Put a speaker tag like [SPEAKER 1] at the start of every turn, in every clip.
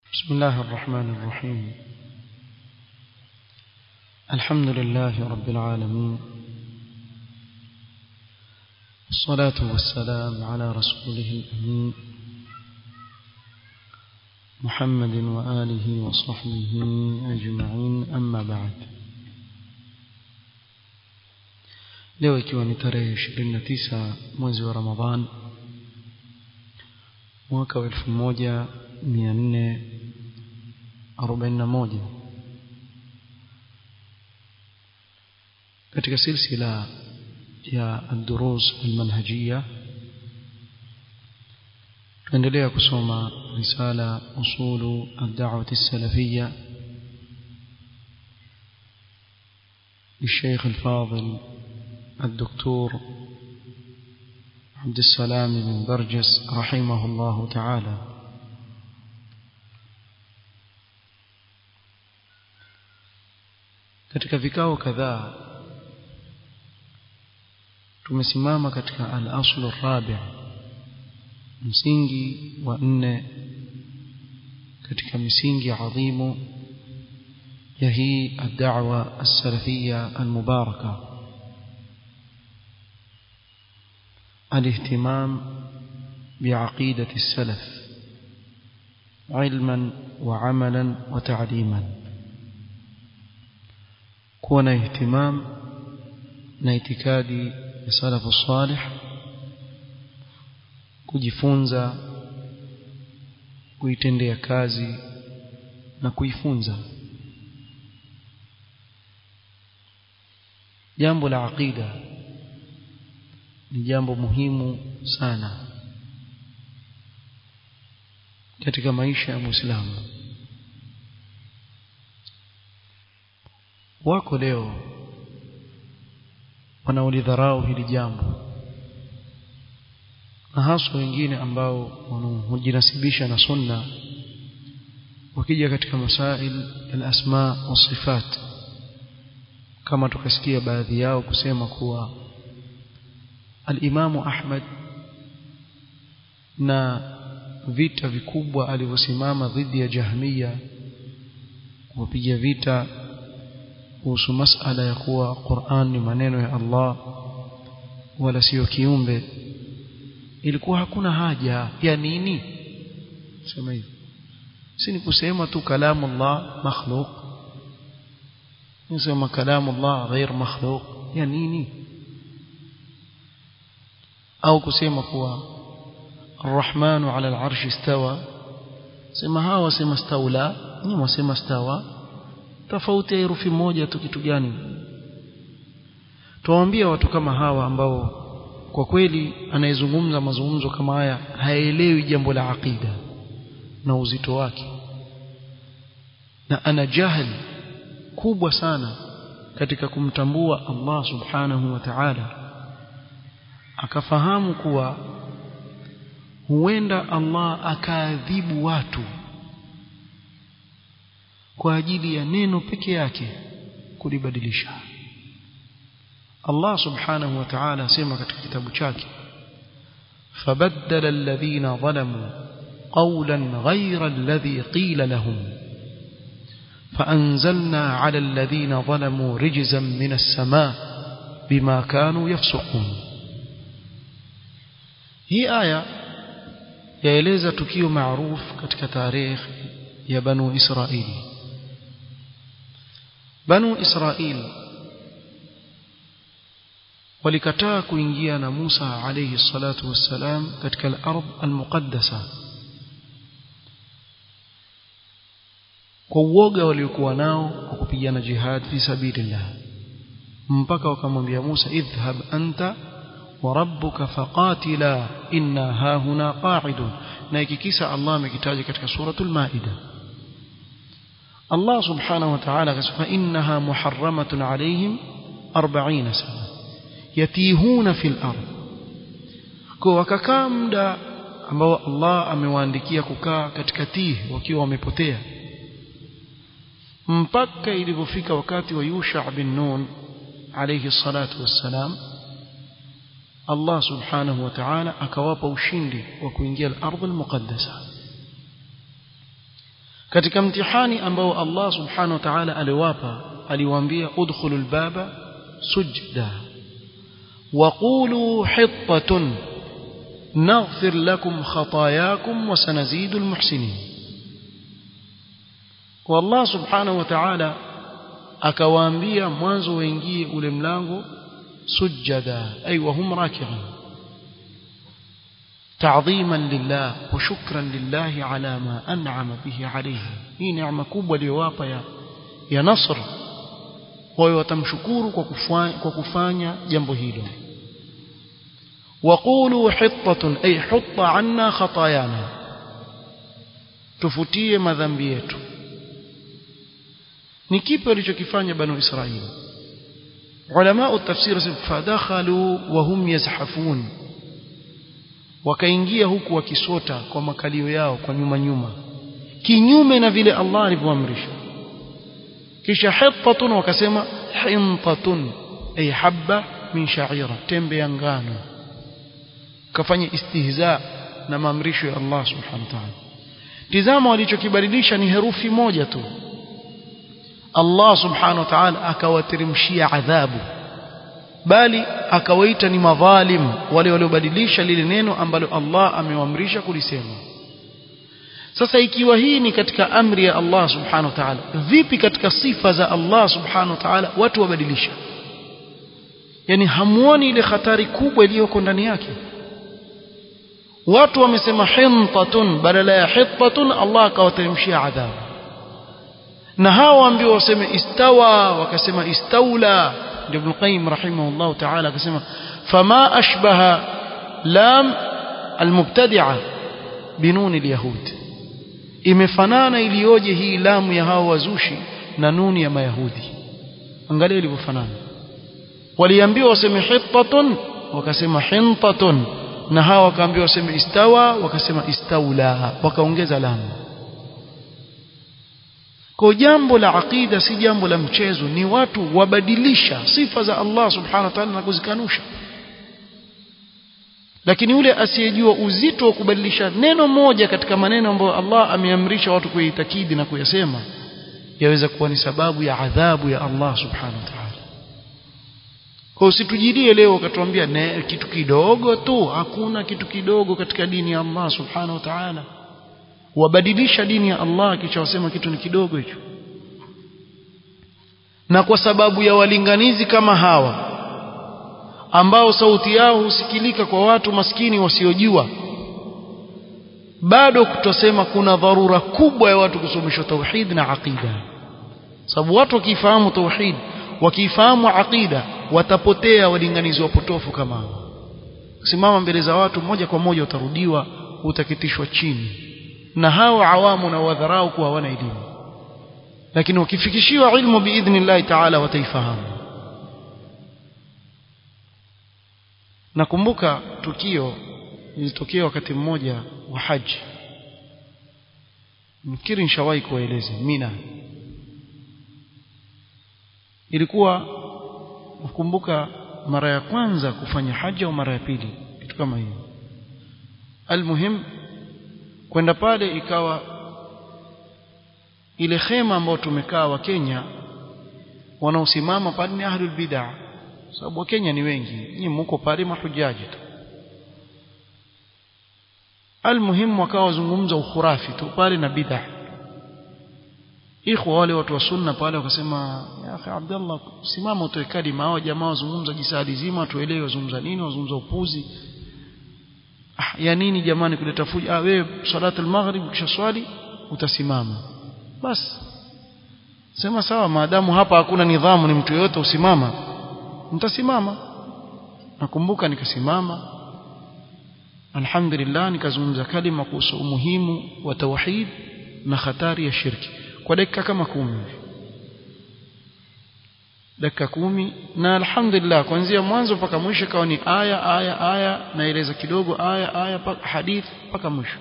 [SPEAKER 1] بسم الله الرحمن الرحيم الحمد لله رب العالمين الصلاة والسلام على رسوله الأمين محمد وآله وصحبه أجمعين أما بعد leo ikiwa ni tarehe 29 mwezi wa Ramadhan mwaka wa 1441 katika silsila ya ad-durus al-manhajiyya tuendelea kusoma risala usulu ad-da'wah as-salafiyya للشيخ الفاضل الدكتور عبد السلام بن برجس رحمه الله تعالى katika vikao kadhaa tumesimama katika al-aslu rabi msingi wa nne katika misingi adhimu ya hii ad-da'wa as-salafiyya al-mubarakah الاهتمام بعقيدة السلف علما وعملا وتعليما كون اهتمام نايتكادي السلف الصالح kujifunza kuitendea kazi na kuifunza jambo la aqida ni jambo muhimu sana katika maisha ya Muislamu wako leo wanaolidharau hili jambo na haswa wengine ambao hujinasibisha na sunna wakija katika masail al-asma wa sifat kama tukasikia baadhi yao kusema kuwa al-Imamu Ahmad na vita vikubwa alivyosimama dhidi ya Jahmiya kuwapiga vita kuhusu masala ya kuwa Qur'an ni maneno ya Allah wala sio kiumbe ilikuwa hakuna haja ya nini sema hivi si ni kusema tu kalamu Allah makhluq nisema kalamu Allah ghair makhluq ya nini au kusema kuwa arrahmanu ala al'arshi istawa sema hawa wasema staula ni wasema stawa tofauti ya herufi moja tu kitu gani tuwaambia watu kama hawa ambao kwa kweli anayezungumza mazungumzo kama haya haelewi jambo la aqida na uzito wake na ana jahili kubwa sana katika kumtambua Allah subhanahu wa ta'ala akafahamu kuwa huenda Allah akaadhibu watu kwa ajili ya neno peke yake kulibadilisha Allah subhanahu wa ta'ala asema katika kitabu chake fabaddala alladhina zalamu qawlan ghayra alladhi qila lahum فأنزلنا على الذين ظلموا رجزا من السماء بما كانوا يفسقون hii aya yaeleza tukio maarufu katika tarehe ya banu Israili banu Israili walikataa kuingia na Musa alayhi salatu wassalam katika al-ardh al-muqaddasa kwa uoga waliokuwa nao kwa kupigana jihad fi sabilillah mpaka wakamwambia Musa idhhab anta وربك فقاتلا إنا هاهنا قاعدون نايكيكيسا الله مكتاج كتك سورة المائدة الله سبحانه وتعالى فإنها محرمة عليهم أربعين سنة يتيهون في الأرض وككا مدى ambao Allah amewaandikia kukaa katika tihi wakiwa wamepotea mpaka ilipofika wakati wa Yusha bin Nun alayhi salatu wassalam Allah subhanahu wa ta'ala akawapa ushindi wa kuingia al-ardh al-muqaddasa katika mtihani ambao Allah subhanahu wa ta'ala aliwapa aliwaambia udkhulul baba sujda وقولوا حطة نغفر لكم خطاياكم وسنزيد المحسنين والله سبحانه وتعالى akawaambia mwanzo waingie ule mlango sujada ay wahum raki'un ta'dhiman lillah wa shukran lillah ala ma an'ama bihi alayhi hii neema kubwa aliyowapa ya ya nasr wao watamshukuru kwa kufanya kwa kufanya jambo hilo waqulu hittatun ay hutta anna khatayana tufutie madhambi yetu ni kipi walichokifanya banu israili ulama tafsir fadakhalu wa hum yazhafun wakaingia huku wakisota kwa makalio yao kwa nyuma nyuma kinyume na vile Allah alivyoamrisha kisha hittatun wakasema hintatun ay habba min sha'ira tembe ya ngano kafanya istihza na maamrisho ya Allah subhanahu wa ta'ala tizama walichokibadilisha ni herufi moja tu Allah subhanahu wa ta'ala akawateremshia adhabu bali akawaita ni madhalim wale waliobadilisha lile neno ambalo Allah amewaamrisha kulisema sasa ikiwa hii ni katika amri ya Allah subhanahu wa ta'ala vipi katika sifa za Allah subhanahu wa ta'ala watu wabadilisha yani hamuoni ile hatari kubwa iliyoko ndani yake watu wamesema hintatun badala ya hittatun Allah akawateremshia adhabu na hawa ambao waseme istawa wakasema istaula ndio Ibn Qayyim rahimahullah ta'ala akasema fama ashbaha lam almubtadi'a binun alyahud imefanana iliyoje hii lamu ya hawa wazushi na nuni ya mayahudi angalia ilivyofanana waliambiwa waseme hittatun wakasema hintatun na hawa wakaambiwa waseme istawa wakasema istaula wakaongeza lamu kwa jambo la aqida si jambo la mchezo ni watu wabadilisha sifa za Allah subhanahu wa ta'ala na kuzikanusha lakini yule asiyejua uzito wa kubadilisha neno moja katika maneno ambayo Allah ameamrisha watu kuitakidi na kuyasema yaweza kuwa ni sababu ya adhabu ya Allah subhanahu wa ta'ala kwa usitujilie leo ukatuambia kitu kidogo tu hakuna kitu kidogo katika dini ya Allah subhanahu wa ta'ala wabadilisha dini ya Allah kisha wasema kitu ni kidogo hicho na kwa sababu ya walinganizi kama hawa ambao sauti yao husikilika kwa watu maskini wasiojua bado kutosema kuna dharura kubwa ya watu kusomeshwa tauhid na aqida sababu watu wakifahamu tauhid wakifahamu aqida watapotea walinganizi wapotofu kama hao simama mbele za watu moja kwa moja utarudiwa utakitishwa chini na hao awamu na wadharau kuwa hawana elimu lakini wakifikishiwa ilmu biidhnillahi taala wataifahamu nakumbuka tukio lilitokea wakati mmoja wa haji mkiri nishawahi kuwaeleza mina ilikuwa nakumbuka mara ya kwanza kufanya haji au mara ya pili kitu kama hiyo almuhim kwenda pale ikawa ile khema ambayo tumekaa wa Kenya wanaosimama pale ni ahlul bid'ah sababu wa Kenya ni wengi nyinyi mko pale mahujaji tu almuhimu wakawa wazungumza ukhurafi tu pale na bid'ah ikhwa wale watu wa sunna pale wakasema ya akhi Abdullah simama utoe kalima hao jamaa wazungumza jisadi zima tuelewe wazungumza nini wazungumza upuzi ah, ya nini jamani kuleta fujo ah wewe salatu al-maghrib kisha swali utasimama basi sema sawa maadamu hapa hakuna nidhamu ni mtu yote usimama mtasimama nakumbuka nikasimama alhamdulillah nikazungumza kalima kuhusu umuhimu wa tauhid na hatari ya shirki kwa dakika kama kumi dakika kumi na alhamdulillah kuanzia mwanzo mpaka mwisho kawa ni aya aya aya naeleza kidogo aya aya paka hadith mpaka mwisho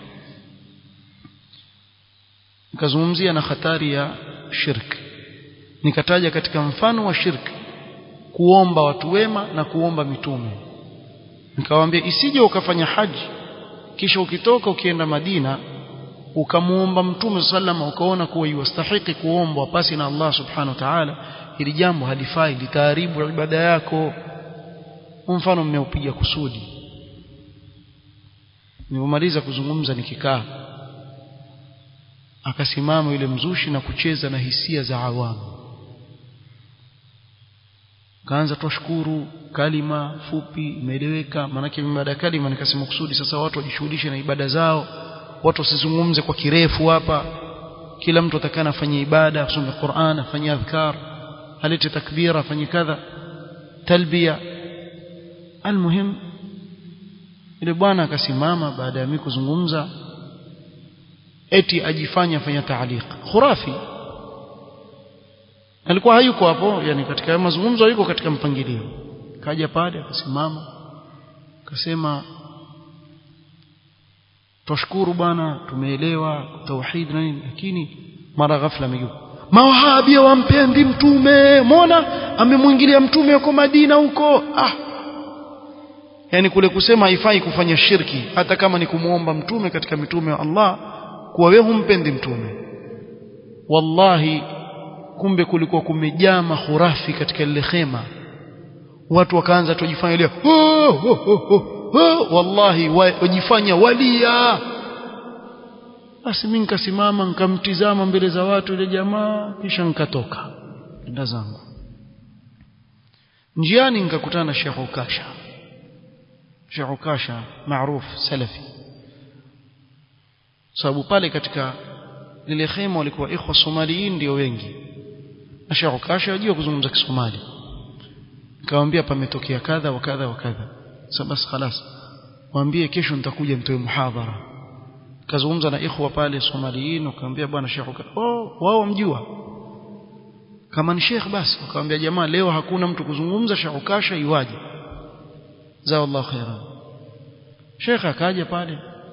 [SPEAKER 1] nikazungumzia na hatari ya shirki nikataja katika mfano wa shirki kuomba watu wema na kuomba mitume nikawaambia isije ukafanya haji kisha ukitoka ukienda Madina ukamuomba mtume sallama ukaona kuwa yastahiki kuombwa pasi na Allah subhanahu wa ta'ala hili jambo halifai litaharibu ibada yako mfano mmeupiga kusudi nilipomaliza kuzungumza nikikaa akasimama yule mzushi na kucheza na hisia za awamu kaanza twashukuru kalima fupi imeeleweka maanake baada ya kalima nikasema kusudi sasa watu wajishughulishe na ibada zao watu wasizungumze kwa kirefu hapa kila mtu atakana afanye ibada asome Qur'an afanye adhkar alete takbira afanye kadha talbia almuhim ile bwana akasimama baada ya mimi kuzungumza eti ajifanya afanya taaliq khurafi alikuwa hayuko hapo yani katika mazungumzo yuko katika mpangilio kaja pale akasimama akasema twashukuru bwana tumeelewa tauhid na nini lakini mara ghafla amegeuka mawahabia wampendi mtume muona amemwingilia mtume yuko Madina huko ah yani kule kusema haifai kufanya shirki hata kama ni kumuomba mtume katika mitume wa Allah kuwa wewe humpendi mtume wallahi kumbe kulikuwa kumejaa mahurafi katika lile khema watu wakaanza tujifanya leo oh, oh, oh, oh, wallahi wajifanya walia basi mimi nikasimama nikamtizama mbele za watu ile jamaa kisha nikatoka nenda zangu njiani nikakutana na Sheikh Ukasha Sheikh Ukasha maarufu salafi sababu pale katika lile khema walikuwa ikhwa somaliin ndio wengi na Sheikh Ukasha ajua kuzungumza Kisomali nikamwambia pametokea kadha wa kadha wa kadha sasa basi خلاص mwambie kesho nitakuja nitoe muhadhara kazungumza na ikhwa pale somaliin wakamwambia bwana Sheikh oh wao mjua kama ni Sheikh basi wakamwambia jamaa leo hakuna mtu kuzungumza Sheikh Ukasha iwaje za Allah khairan Sheikh akaja pale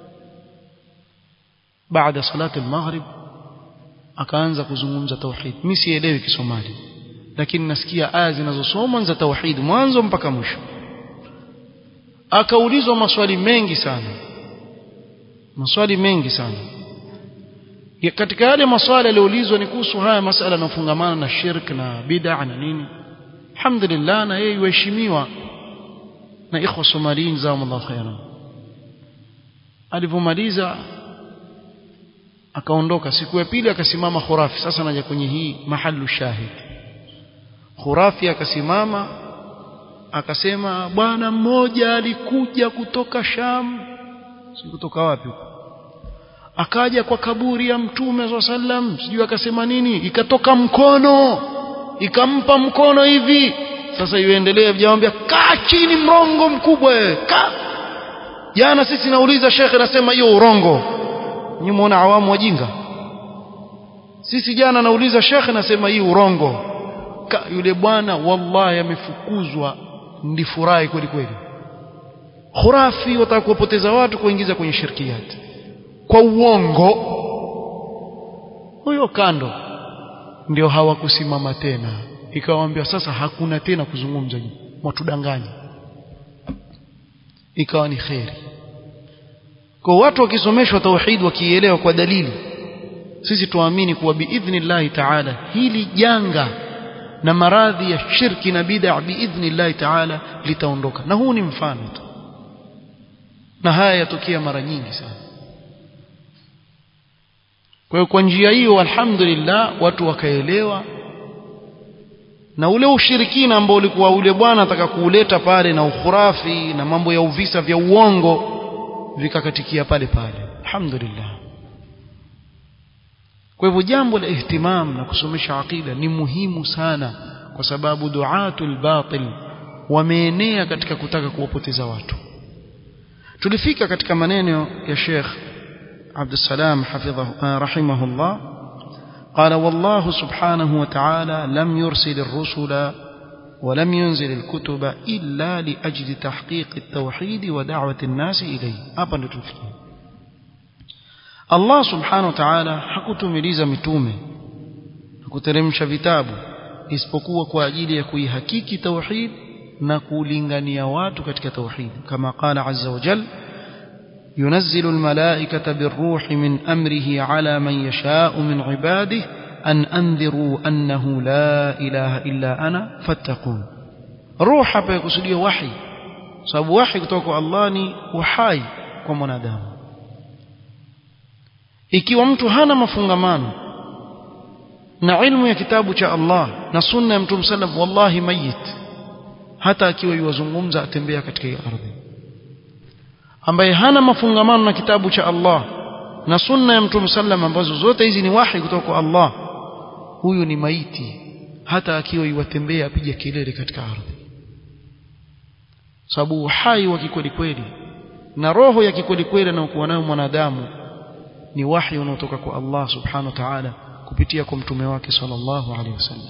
[SPEAKER 1] baada salati al-maghrib akaanza kuzungumza tauhid mimi sielewi kisomali lakini nasikia aya zinazosomwa za tauhid mwanzo mpaka mwisho akaulizwa maswali mengi sana maswali mengi sana ya katika yale maswali aliyoulizwa ni kuhusu haya masala yanayofungamana na shirk na bid'a na nini alhamdulillah na yeye yuheshimiwa na ikhwa somaliin jazakumullahu khairan alivyomaliza akaondoka siku ya pili akasimama khurafi sasa naja kwenye hii mahalu shahid khurafi akasimama akasema bwana mmoja alikuja kutoka Sham si kutoka wapi huko akaja kwa kaburi ya mtume swalla sallam sijui akasema nini ikatoka mkono ikampa mkono hivi sasa iendelee vijawambia kaa chini mrongo mkubwa wewe kaa jana sisi nauliza shekhe nasema hiyo urongo nyinyi muona awamu wajinga sisi jana nauliza shekhe nasema hii urongo Ka, yule bwana wallahi amefukuzwa ndifurahi kweli kweli khurafi wataka kuwapoteza watu kuingiza kwenye shirkiyati kwa uongo huyo kando ndio hawakusimama tena ikawaambia sasa hakuna tena kuzungumza mwatudanganya ikawa ni kheri kwa watu wakisomeshwa tauhid wakielewa kwa dalili sisi tuamini kuwa biidhnillahi taala hili janga na maradhi ya shirki na bid'a biidhnillahi taala litaondoka na huu ni mfano tu na haya yatokea mara nyingi sana kwa hiyo kwa njia hiyo alhamdulillah watu wakaelewa na ule ushirikina ambao ulikuwa ule bwana ataka kuuleta pale na ukhurafi na mambo ya uvisa vya uongo vikakatikia pale pale alhamdulillah kwa hivyo jambo la ihtimam na kusomesha aqida ni muhimu sana kwa sababu duatul batil wameenea katika kutaka kuwapoteza watu tulifika katika maneno ya Sheikh عبد السلام حفظه رحمه الله قال والله سبحانه وتعالى لم يرسل الرسل ولم ينزل الكتب إلا لأجل تحقيق التوحيد ودعوة الناس إليه hapa ndo tufikia Allah subhanahu wa ta'ala hakutumiliza mitume hakuteremsha vitabu isipokuwa kwa ajili ya kuihakiki tauhid na kulingania watu katika tauhid kama qala azza wa jalla ينزل الملائكة بالروح من أمره على من يشاء من عباده أن أنذروا أنه لا إله إلا أنا فاتقون روح hapa yakusudia wahi sababu wahi kutoka kwa Allah ni uhai kwa mwanadamu ikiwa mtu hana mafungamano na ilmu ya kitabu cha Allah na sunna ya Mtume sallam wallahi mayit hata akiwa yuwazungumza atembea katika hii ardhi ambaye hana mafungamano na kitabu cha Allah na sunna ya Mtume sallam ambazo zote hizi ni wahi kutoka kwa Allah huyu ni maiti hata akiwa yuwatembea apige kelele katika ardhi sababu uhai wa kikweli kweli na roho ya kikweli kweli anayokuwa nayo mwanadamu ni wahi unaotoka kwa Allah subhanahu wa ta'ala kupitia kwa mtume wake sallallahu alaihi wasallam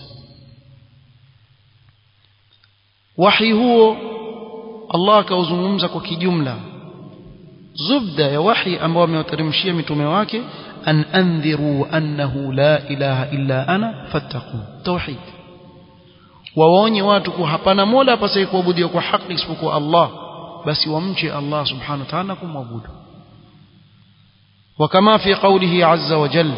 [SPEAKER 1] wahi huo Allah akauzungumza kwa kijumla zubda ya wahi ambao amewateremshia mitume wake an andhiru annahu la ilaha illa ana fattaqun tauhid wawaonye watu kuwa hapana mola apasaye kuabudiwa kwa haki isipokuwa Allah basi wamche Allah subhanahu wa ta'ala kumwabudu وكما في قوله عز وجل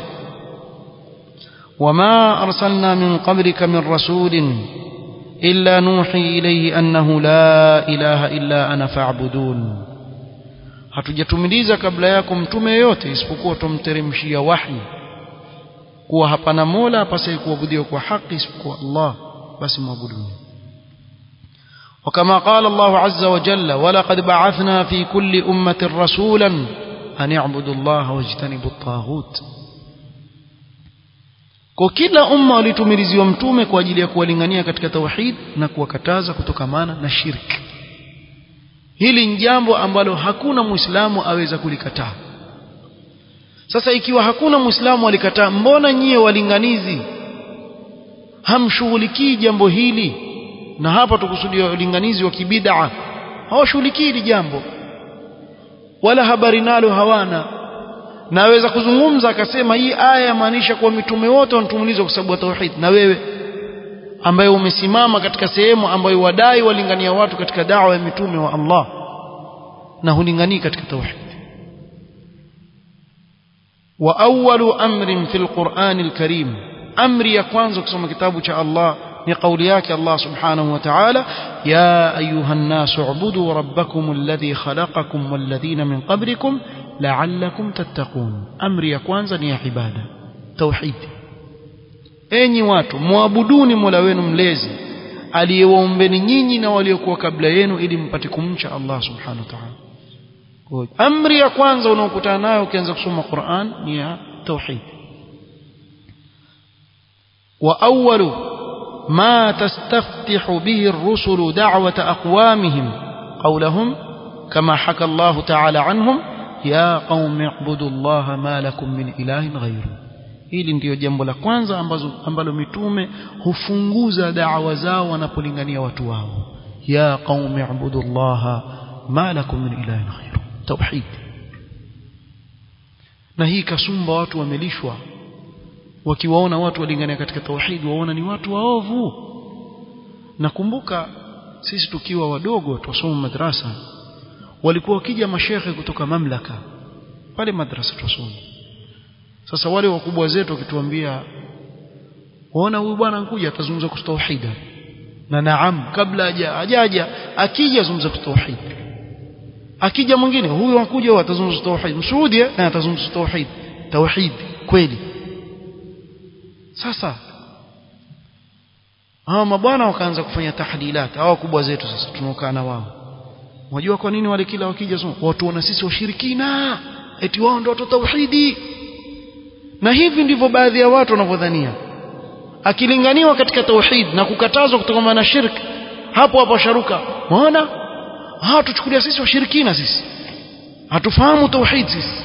[SPEAKER 1] وما أرسلنا من قبلك من رسول إلا نوحي إليه أنه لا إله إلا أنا فاعبدون hatujatumiliza kabla yako mtume yote isipokuwa tumteremshia wahi kuwa hapana mola apasaye kuabudiwa kwa haki isipokuwa Allah basi mwabuduni وكما قال الله عز وجل ولقد بعثنا في كل أمة رسولا أن يعبدوا الله واجتنبوا الطاغوت kwa kila umma walitumiliziwa mtume kwa ajili ya kuwalingania katika tauhid na kuwakataza kutokamana na shirki hili ni jambo ambalo hakuna muislamu aweza kulikataa sasa ikiwa hakuna muislamu alikataa mbona nyie walinganizi hamshughulikii jambo hili na hapa tukusudia walinganizi wa kibid'a hawashughulikii hili jambo wala habari nalo hawana na aweza kuzungumza akasema hii aya yamaanisha kuwa mitume wote wanatumilizwa kwa sababu ya tauhid na wewe ambaye umesimama katika sehemu ambayo wadai walingania watu katika dawa ya mitume wa Allah na hulinganii katika tauhid wa awwalu amrin fil Qur'an al-Karim amri ya kwanza kusoma kitabu cha Allah ni kauli yake Allah subhanahu wa ta'ala ya ayuha an-nas u'budu rabbakum alladhi khalaqakum walladhina min qablikum la'allakum tattaqun amri ya kwanza ni ya ibada tauhid enyi watu muabuduni Mola wenu mlezi aliyewaombeni nyinyi na waliokuwa kabla yenu ili mpate kumcha Allah subhanahu wa ta'ala amri ya kwanza unaokutana nayo ukianza kusoma Qur'an ni ya tauhid wa awwalu ما تستفتح به الرسل دعوة أقوامهم قولهم كما حكى الله تعالى عنهم يا قوم اعبدوا الله ما لكم من إله غيره hili ndiyo jambo la kwanza ambazo, ambalo mitume hufunguza dawa zao wanapolingania watu wao ya qaumi ibudu llaha ma lakum min ilahin ghairu tauhid na hii kasumba watu wamelishwa wakiwaona watu walingania katika tauhid waona ni watu waovu nakumbuka sisi tukiwa wadogo tusoma madrasa walikuwa wakija mashehe kutoka mamlaka pale madrasa tusoma sasa wale wakubwa zetu wakituambia waona huyu bwana ankuja atazungumza kuhusu tauhid na naam kabla hajaja akija zungumza kuhusu tauhid akija mwingine huyu anakuja huyu atazungumza tauhid mshuhudi na atazungumza tauhid tauhid kweli sasa hawa mabwana wakaanza kufanya tahlilat hawa kubwa zetu sasa tunaokaa na wao unajua kwa nini wale kila wakija watu wana sisi washirikina eti wao ndio watu tauhidi na hivi ndivyo baadhi ya watu wanavyodhania akilinganiwa katika tauhid na kukatazwa kutokana na shirki hapo hapo sharuka unaona ah tuchukulia sisi washirikina sisi hatufahamu tauhid sisi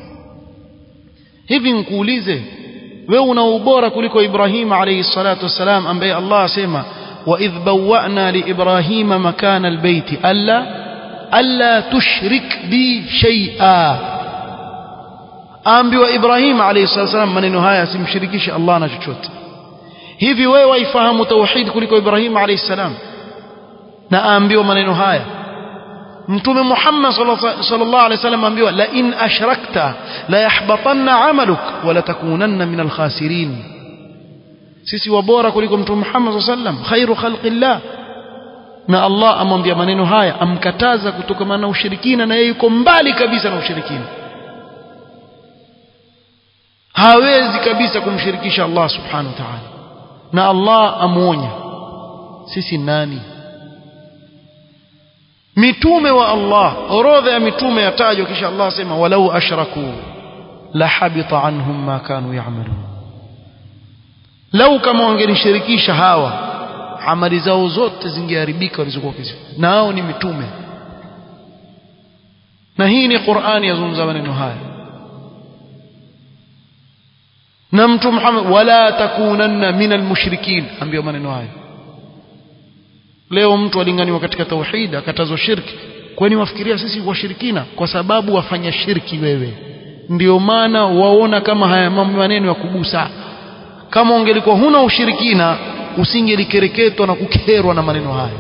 [SPEAKER 1] hivi nikuulize wewe una ubora kuliko Ibrahim alayhi salatu wassalam ambaye Allah asema wa idh bawwa'na li Ibrahim makana albayti alla alla tushrik bi shay'a ambiwa Ibrahim alayhi salatu wassalam maneno haya asimshirikishe Allah na chochote hivi wewe waifahamu tauhid kuliko Ibrahim alayhi salam na aambiwa maneno haya mtume Muhammad sallallahu alaihi wasallam ambiwa la in ashrakta la yahbatanna amaluk wa la takunanna min alkhasirin sisi wabora kuliko mtume Muhammad sallallahu alaihi wasallam khairu khalqillah na Allah amwambia maneno haya amkataza kutokana na ushirikina na yeye yuko mbali kabisa na ushirikina hawezi kabisa kumshirikisha Allah subhanahu wa ta'ala na Allah amuonya sisi nani mitume wa Allah orodha ya mitume yatajwa kisha Allah asema walau ashraku la habita anhum ma kanu ya'malun lau kama wangenishirikisha hawa amali zao zote zingeharibika walizokuwa wakizifanya na hao ni mitume na hii ni Qur'ani yazungumza maneno haya na mtu Muhammad wala takunanna minal mushrikin ambiwa maneno haya leo mtu alinganiwa katika tauhid akatazwa shirki kwani wafikiria sisi washirikina kwa sababu wafanya shirki wewe ndio maana waona kama haya mambo maneno ya kugusa kama ungelikuwa huna ushirikina usingelikereketwa na kukerwa na maneno haya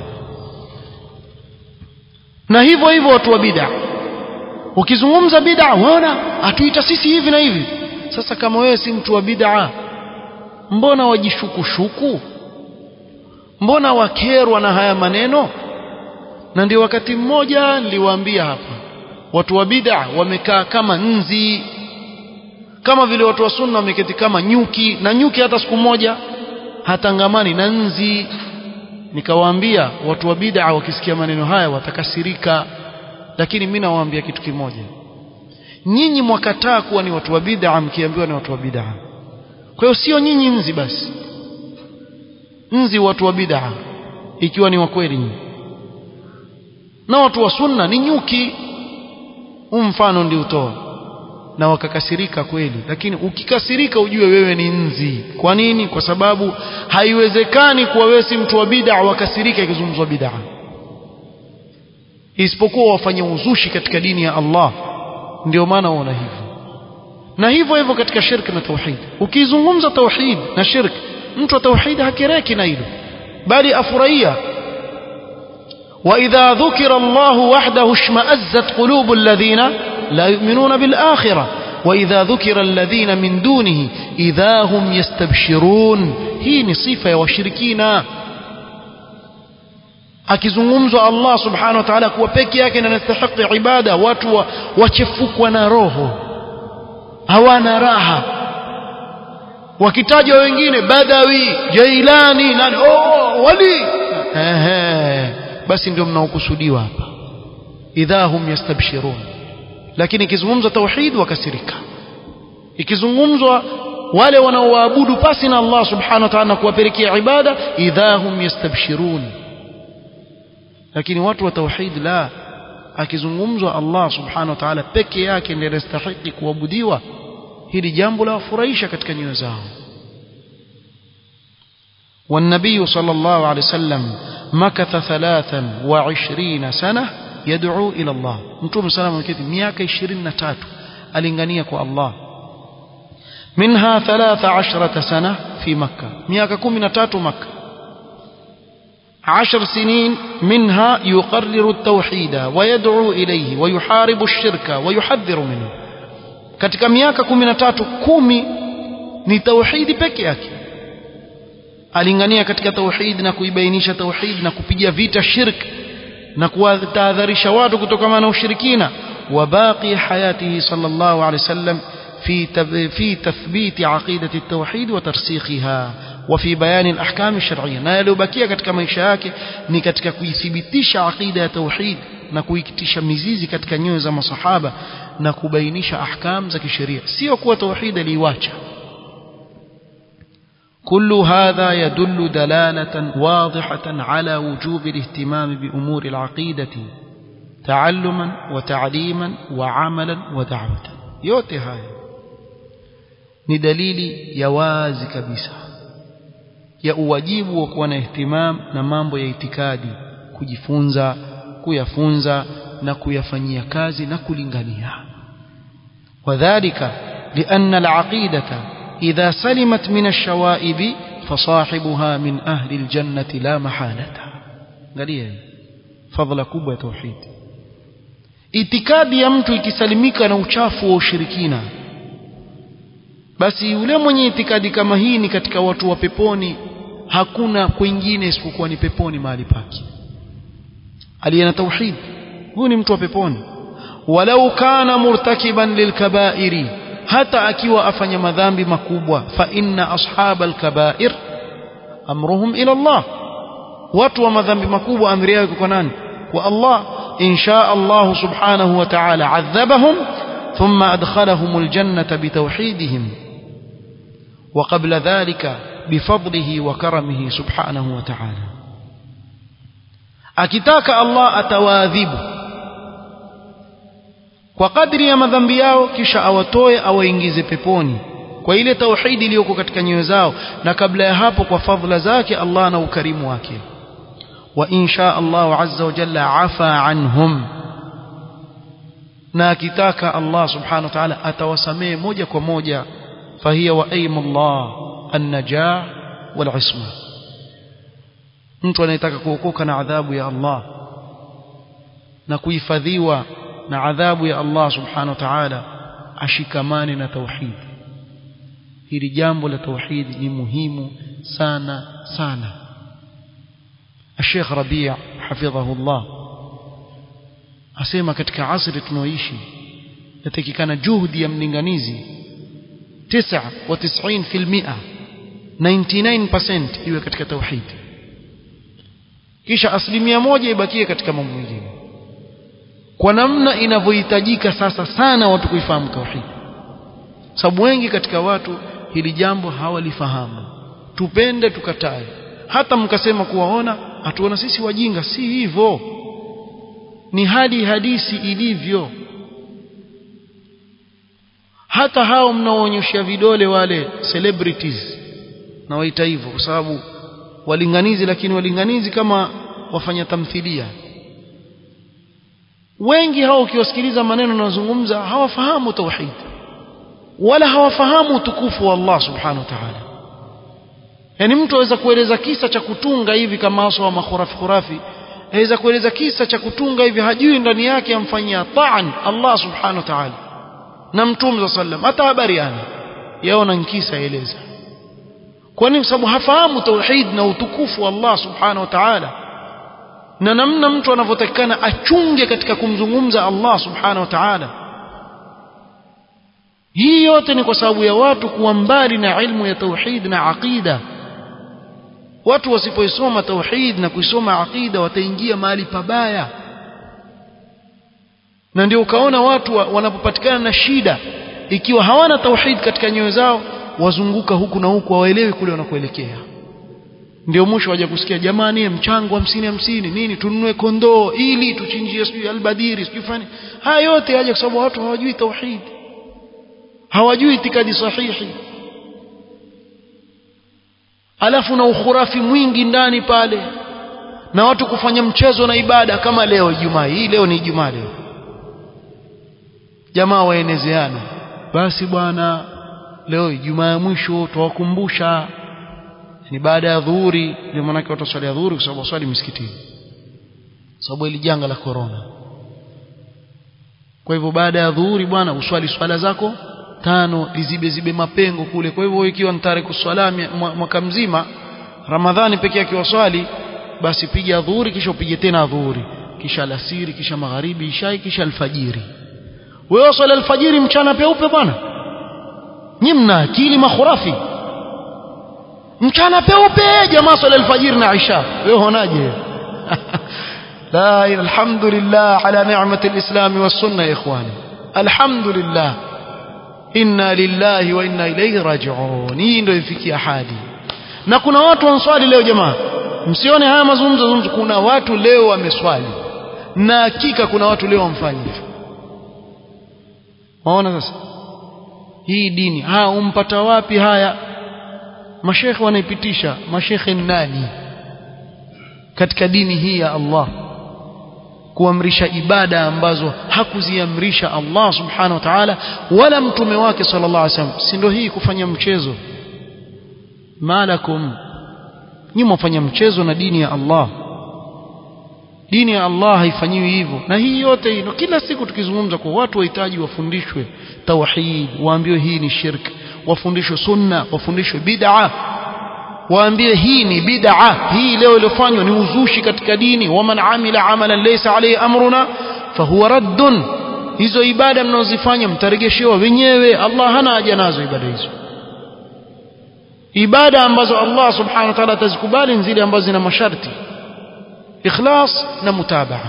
[SPEAKER 1] na hivyo hivyo watu wa bid'a ukizungumza bid'a waona atuita sisi hivi na hivi sasa kama wewe si mtu wa bid'a mbona wajishukushuku mbona wakerwa na haya maneno na ndio wakati mmoja niliwaambia hapa watu wa bid'a wamekaa kama nzi kama vile watu wa sunna wameketi kama nyuki na nyuki hata siku moja hatangamani na nzi nikawaambia watu wa bid'a wakisikia maneno haya watakasirika lakini mimi nawaambia kitu kimoja nyinyi mwakataa kuwa ni watu wa bid'a mkiambiwa ni watu wa bid'a kwa hiyo sio nyinyi nzi basi nzi watu wa bid'a ikiwa ni wa kweli nyinyi na watu wa sunna ni nyuki huu mfano ndio utoa na wakakasirika kweli lakini ukikasirika ujue wewe ni nzi kwa nini kwa sababu haiwezekani kuwa wewe si mtu wa bid'a wakasirika ikizungumzwa bid'a isipokuwa wafanye uzushi katika dini ya Allah ndio maana uona hivyo na hivyo hivyo katika shirki na tauhid ukizungumza tauhid na shirki mtu wa tauhid hakireki na hilo bali afurahia وإذا ذكر الله وحده اشمأزت قلوب الذين لا يؤمنون بالآخرة وإذا ذكر الذين من دونه إذا هم يستبشرون هي نصيفة وشركين akizungumzwa Allah subhanahu wa ta'ala kuwa peke yake na anastahili ibada watu wachefukwa na roho hawana raha wakitajwa wengine badawi jailani nani oh wali ehe basi ndio mnaokusudiwa hapa idha hum yastabshirun lakini ikizungumzwa tauhid wakasirika ikizungumzwa wale wanaoabudu pasi na Allah subhanahu wa ta'ala kuwapelekea ibada idha hum yastabshirun lakini watu wa tauhid la akizungumzwa Allah subhanahu wa ta'ala peke yake ndiye anastahili kuabudiwa hili jambo la wafurahisha katika nyoyo zao والنبي صلى الله عليه وسلم مكث ثلاثا وعشرين سنة يدعو إلى الله نتوم سلام عليكم مياك عشرين نتات ألنغنيك الله منها ثلاث عشرة سنة في مكة مياك كم نتات مكة عشر سنين منها يقرر التوحيد ويدعو إليه ويحارب الشرك ويحذر منه katika miaka kumi na tatu kumi ni tauhidi peke yake alingania katika tauhid na kuibainisha tauhid na kupiga vita shirk na kuwatahadharisha watu kutokana na ushirikina وباقي حياته صلى الله عليه وسلم في في تثبيت عقيدة التوحيد وترسيخها وفي بيان الأحكام الشرعية na yaliyobakia katika maisha yake ni katika kuithibitisha aqida ya tauhid na kuikitisha mizizi katika nyoyo za masahaba na kubainisha ahkam za kisheria sio kuwa tauhid aliiacha كل هذا يدل دلالة واضحة على وجوب الاهتمام بأمور العقيدة تعلما وتعليما وعملا ودعوة yote haya ni dalili ya wazi kabisa ya uwajibu wa kuwa na ihtimam na mambo ya itikadi kujifunza kuyafunza na kuyafanyia kazi na kulingania wadhālika lianna al-aqidata idha salimat min ash-shawa'ib fasahibuha min ahli al-jannati la mahalata angalia fadhila kubwa ya tauhid itikadi ya mtu ikisalimika na uchafu wa ushirikina basi yule mwenye itikadi kama hii ni katika watu wa peponi hakuna kwingine isipokuwa ni peponi mahali pake aliye na tauhid huyu ni mtu wa peponi walau kana murtakiban lilkabairi hata akiwa afanya madhambi makubwa fa inna ashaba alkabair amruhum ila Allah watu wa madhambi makubwa amri yao kwa nani kwa Allah in shaa Allah subhanahu wa ta'ala adhabahum thumma adkhalahum aljannata bitawhidihim وقبل ذلك بفضله وكرمه سبحانه وتعالى akitaka Allah atawaadhibu kwa kadri ya madhambi yao kisha awatoe awaingize peponi kwa ile tauhidi iliyoko katika nyoyo zao na kabla ya hapo kwa fadhila zake Allah na ukarimu wake wa insha Allah azza wa jalla afa anhum na akitaka Allah subhanahu wa ta'ala atawasamehe moja kwa moja فهي وأيم الله النجاة والعصمة mtu anayetaka kuokoka na adhabu ya Allah na kuhifadhiwa na adhabu ya Allah subhanahu wa ta'ala ashikamane na tauhid hili jambo la tauhid ni muhimu sana sana Sheikh Rabi' hafidhahu Allah asema katika asri tunaoishi yatakikana juhudi ya mlinganizi 99% 99% iwe katika tauhid kisha asilimia moja ibakie katika mambo mengine kwa namna inavyohitajika sasa sana watu kuifahamu tauhid sababu wengi katika watu hili jambo hawalifahamu tupende tukatae hata mkasema kuwaona hatuona sisi wajinga si hivyo ni hali hadisi ilivyo hata hao mnaoonyesha vidole wale celebrities na waita hivyo kwa sababu walinganizi lakini walinganizi kama wafanya tamthilia wengi hao ukiwasikiliza maneno yanayozungumza hawafahamu tauhid wala hawafahamu utukufu wa Allah subhanahu wa ta'ala yani mtu aweza kueleza kisa cha kutunga hivi kama aso wa makhurafi khurafi aweza kueleza kisa cha kutunga hivi hajui ndani yake amfanyia taan Allah subhanahu wa ta'ala na mtume za sallam hata habari ana yaona nkisa eleza kwa nini sababu hafahamu tauhid na utukufu wa Allah subhanahu wa ta'ala na namna mtu anavyotakikana achunge katika kumzungumza Allah subhanahu wa ta'ala hii yote ni kwa sababu ya watu kuwa mbali na ilmu ya tauhid na aqida watu wasipoisoma tauhid na kuisoma aqida wataingia mahali pabaya na ndio ukaona watu wanapopatikana na shida ikiwa hawana tauhid katika nyoyo zao wazunguka huku na huku hawaelewi kule wanakoelekea ndio mwisho waje kusikia jamani mchango hamsini hamsini nini tununue kondoo ili tuchinjie sijui albadiri sijui fani haya yote yaje kwa sababu watu hawajui tauhid hawajui itikadi sahihi alafu na ukhurafi mwingi ndani pale na watu kufanya mchezo na ibada kama leo Ijumaa hii leo ni Ijumaa leo jamaa waenezeana basi bwana leo Ijumaa ya mwisho tuwakumbusha ni baada ya dhuhuri ndio maana watu waswali dhuhuri kwa sababu waswali msikitini sababu ile janga la corona kwa hivyo baada ya dhuhuri bwana uswali swala zako tano lizibe zibe mapengo kule kwa hivyo ikiwa ni tarehe kuswala mwaka mzima ramadhani pekee yake waswali basi piga dhuhuri kisha upige tena dhuhuri kisha alasiri kisha magharibi ishai kisha alfajiri wewe swala alfajiri mchana peupe bwana nyi mna akili makhurafi mchana peupe jamaa swala alfajiri na isha wewe unaje la alhamdulillah ala ni'mati alislam was-sunna ya ikhwani alhamdulillah inna lillahi wa inna ilayhi raji'un hii ndio ifikia hadi na kuna watu wanswali leo jamaa msione haya mazungumzo zungumzo kuna watu leo wameswali na hakika kuna watu leo wamfanya hivyo waona sasa hii dini haya umpata wapi haya mashekhe wanaipitisha mashekhe nani katika dini hii ya Allah kuamrisha ibada ambazo hakuziamrisha Allah subhanahu wa ta'ala wala mtume wake sallallahu alaihi wasallam si ndio hii kufanya mchezo malakum nyinyi mfanya mchezo na dini ya Allah dini ya Allah haifanyiwi hivyo na hii yote hino kila siku tukizungumza kwa watu wahitaji wafundishwe tauhid waambiwe hii ni shirk wafundishwe sunna wafundishwe bid'a waambie hii ni bid'a hii leo iliyofanywa ni uzushi katika dini waman amila amalan laysa alayhi amruna fahuwa raddun hizo ibada mnazozifanya mtaregeshewa wenyewe Allah hana haja nazo ibada hizo ibada ambazo Allah subhanahu wa ta'ala atazikubali zile ambazo zina masharti ikhlas na mutabaa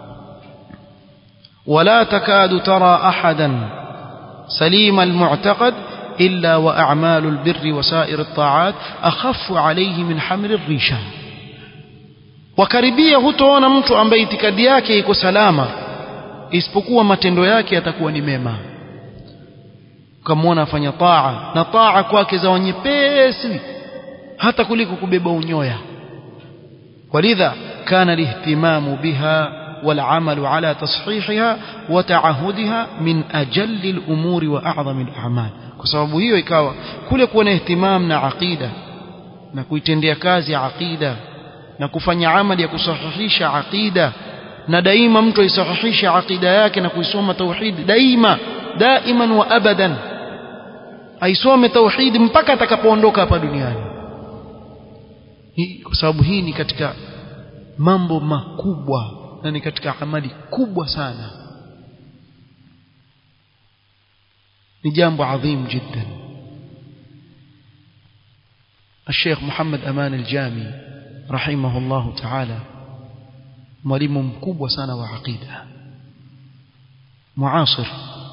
[SPEAKER 1] ولا تكاد ترى أحدا سليم المعتقد إلا وأعمال البر وسائر الطاعات أخف عليه من حمل الريشة وكربية hutoona mtu ambaye itikadi yake iko salama isipokuwa matendo yake yatakuwa ni mema ukamwona afanya taa na taa kwake za nyepesi hata kuliko kubeba unyoya walidha kana lihtimamu biha والعمل على تصحيحها وتعهدها من أجل الأمور وأعظم الأعمال kwa sababu hiyo ikawa kule kuwa na ihtimam na aqida na kuitendea kazi aqida na kufanya amali ya kusahihisha aqida na daima mtu aisahihishe aqida yake na kuisoma tauhid daima daiman wa abadan aisome tauhid mpaka atakapoondoka hapa duniani kwa sababu hii ni katika mambo makubwa na ni katika amali kubwa sana ni jambo adhim jiddan الشيخ محمد أمان الجامي رحمه الله تعالى mwalimu mkubwa sana wa aqida muasir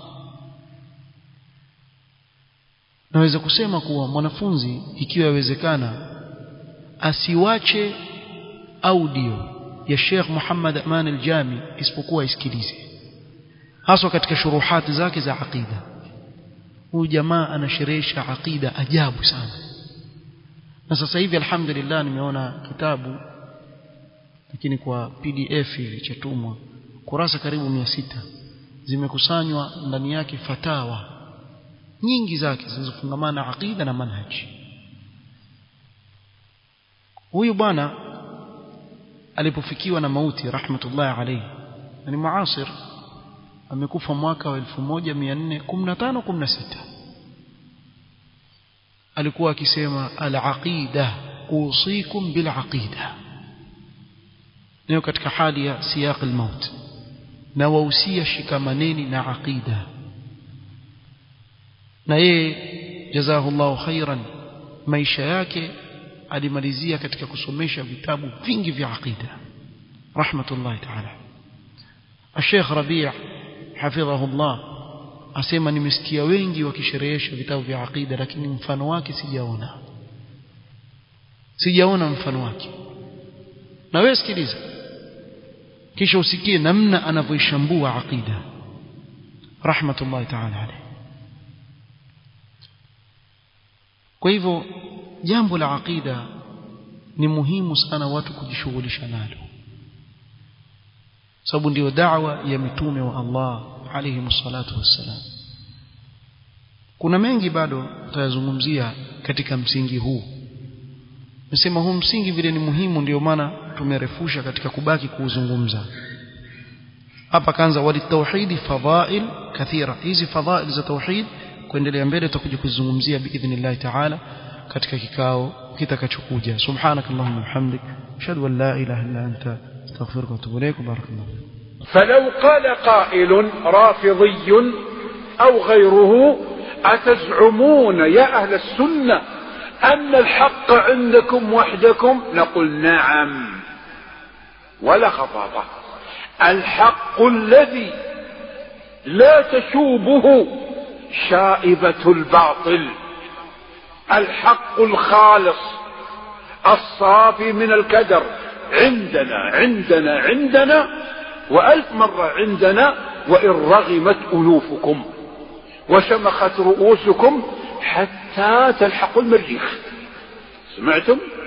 [SPEAKER 1] naweza kusema kuwa mwanafunzi ikiwa yawezekana asiwache audio ya Sheikh Muhammad Aman al-Jami isipokuwa isikilize haswa katika shuruhati zake za aqida huyu jamaa anasherehesha aqida ajabu sana na sasa hivi alhamdulillah nimeona kitabu lakini kwa PDF hivi chatumwa kurasa karibu mia sita zimekusanywa ndani yake fatawa nyingi zake zinazofungamana aqida na manhaji huyu bwana alipofikiwa na mauti rahmatullahi alayhi ni muasir amekufa mwaka wa 1415 16 alikuwa akisema al-aqida usikum bil aqida leo katika hali ya siyaq al-maut na wahusia shikamaneni na aqida na yeye jazahullahu khairan maisha yake alimalizia katika kusomesha vitabu vingi vya aqida rahmatullahi ta'ala Sheikh Rabi' hafidhahullah asema nimesikia wengi wakisherehesha vitabu vya aqida lakini mfano wake sijaona sijaona mfano wake na wewe sikiliza kisha usikie namna anavyoishambua aqida rahmatullahi ta'ala alayhi kwa hivyo jambo la aqida ni muhimu sana watu kujishughulisha nalo sababu ndio da'wa ya mitume wa Allah alayhi salatu wassalam kuna mengi bado tutayazungumzia katika msingi huu nasema huu msingi vile ni muhimu ndio maana tumerefusha katika kubaki kuuzungumza hapa kaanza walitauhidi fadhail kathira hizi fadhail za tauhid kuendelea mbele tutakuja kuzungumzia biidhnillah ta'ala katika kikao kitakachokuja subhanakallahumma hamdik ashhadu an la ilaha illa anta astaghfiruka wa atubu ilaik barakallahu
[SPEAKER 2] فلو قال قائل رافضي أو غيره أتزعمون يا أهل السنة أن الحق عندكم وحدكم نقول نعم ولا خطابة الحق الذي لا تشوبه شائبة الباطل الحق الخالص الصافي من الكدر عندنا عندنا عندنا وألف مرة عندنا وإن رغمت أنوفكم وشمخت رؤوسكم حتى تلحقوا المريخ سمعتم